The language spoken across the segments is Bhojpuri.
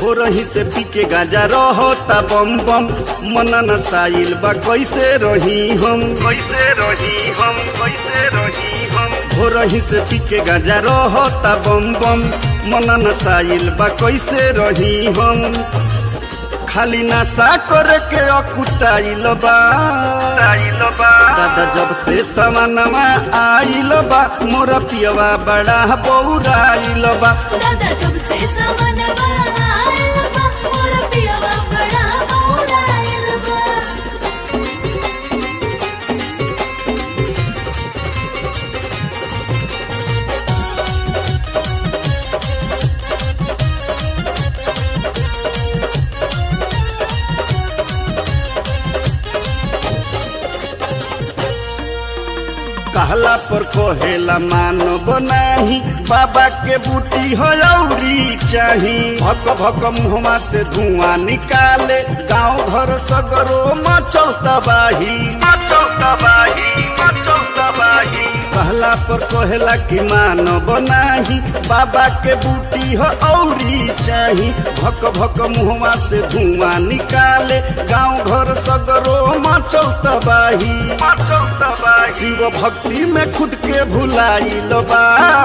भोरही से पी के गाजा रहता बम बम मन नसाइल बा कैसे रही हम कैसे रही हम कैसे रही हम भोरही से पी के गाजा रहता बम बम मन नसाइल बा कैसे रही हम खाली नशा करे के अकुटाइल बा दादा जब से समानमा आइल बा मोर पियवा बड़ा बौराइल बा दादा जब से सावनवा आइल बा मोर पियवा बड़ा बौराइल बा कहला पर कहेला मानव नाही बाबा के बूटी हो औरी चाही भक भक मुहमा से धुआं निकाले गांव घर सगरो मचल तबाही मचल तबाही मचल तबाही कहला पर कहेला कि मानव नाही बाबा के बूटी हो औरी चाही भक भक मुहमा से धुआं निकाले गांव घर सगरो मचल तबाही मचल तबाही शिव भक्ति में खुद के भुलाइल बा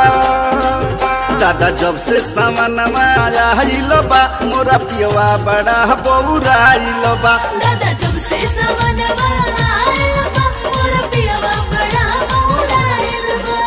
दादा जब से सामनमा आइल बा मोरा पियवा बड़ा बौराइल बा दादा जब से सावनवा आइल बा मोर पियवा बड़ा बौराइल बा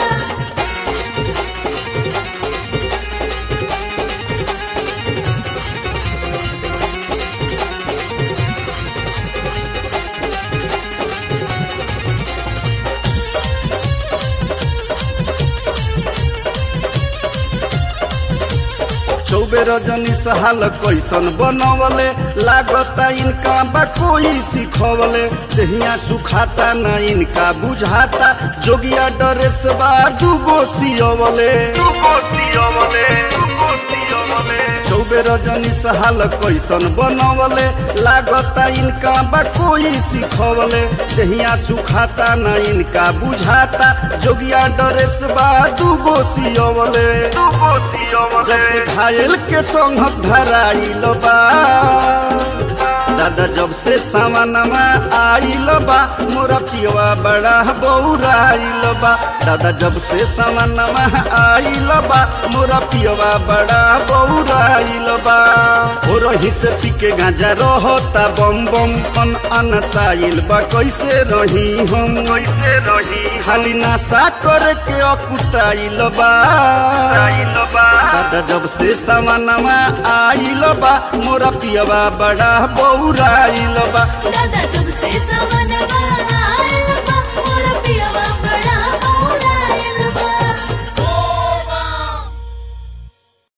चौबे रजनी सहाल कैसन बनवले लागता इनका बा कोई सिखवले दहिया सुखाता न इनका बुझाता जोगिया ड्रेस बा दुगो सियवले दुगो सियवले दुगो सियवले चौबे रजनी सहाल कैसन बनवले लागता इनका बा कोई सिखवले दहिया सुखाता न इनका बुझाता जोगिया ड्रेस बा दुगो सियवले दुगो सियवले जब से घायल के संग धराइल बा दादा जब से सामनमा आइल बा मोरा पियवा बड़ा बौराइल बा दादा जब से सामनमा आइल बा मोरा पियवा बड़ा बौराइल बा हो रही से पी के गांजा रहता बम बम अन अनसाइल बा कैसे रही हम कैसे रही खाली नशा करे के अकुटाइल बा दादा जब से सामनमा आइल बा मोरा पियवा बड़ा बौराइल बा दादा जब से